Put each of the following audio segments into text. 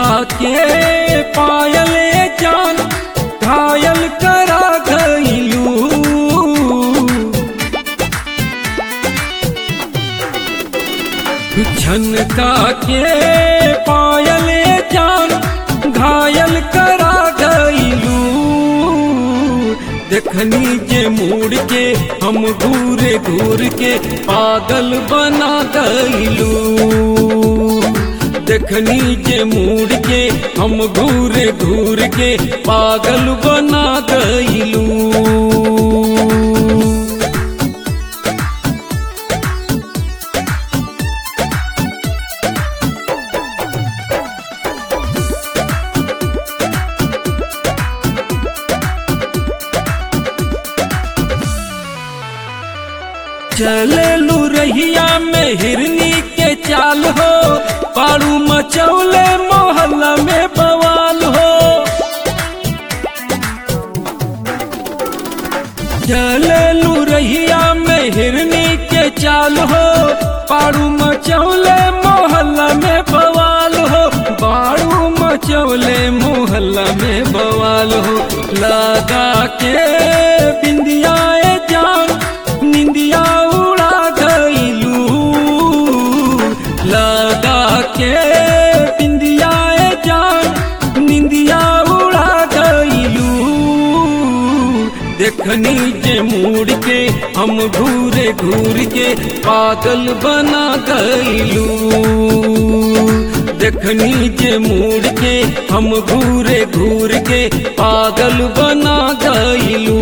के पायले जान घायल करा गईलू झनका के पायले जान घायल करा गईलू देखनी जे मुड़ के हम घूरे घूर के पागल बना गईलू देखनी जे मुड़ के हम घूरे घूर के पागल बना गईलू चले लू रहिया में हिरनी के चाल हो पारू मचौले मोहल्ला में बवाल हो चले लू रहिया में हिरनी के चाल हो पारू मचौले मोहल्ला में बवाल हो बारू मचौले मोहल्ला में बवाल हो लगा के बिंदियाए जान निंदिया उड़ा गईलू लगा के बिंदियाए जान निंदिया उड़ा गईलू देखनी जे मुड़ के हम घूरे घूर के पागल बना गईलू देखनी जे मुड़ के हम घूरे घूर के पागल बना गईलू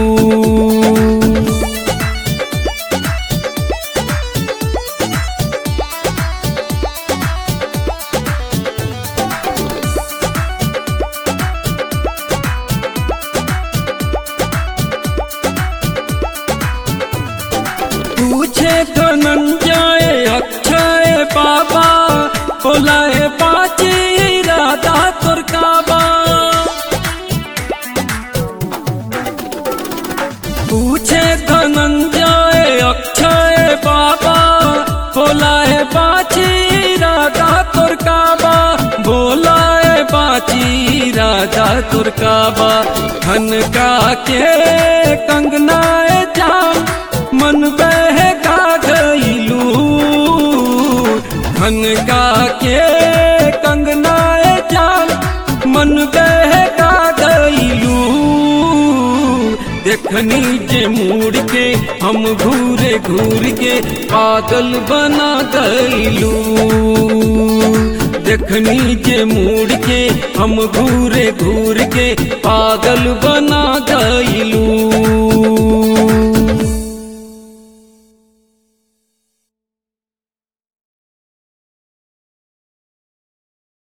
पूछे धनंजय अक्षय बाबा बोलाए पाची राधा तोर काबा पूछे धनंजय अक्षय बाबा बोलाए पाची राधा तोर काबा बोलाए पाची राधा तोर काबा खनका के कंगनाए जाम मन बहका गईलू खनका के कंगनाए जान मन बहका गईलू देखनी जे मुड़ के हम घूरे घूर के पागल बना गईलू देखनी जे मुड़ के हम घूरे घूर के पागल बना गईलू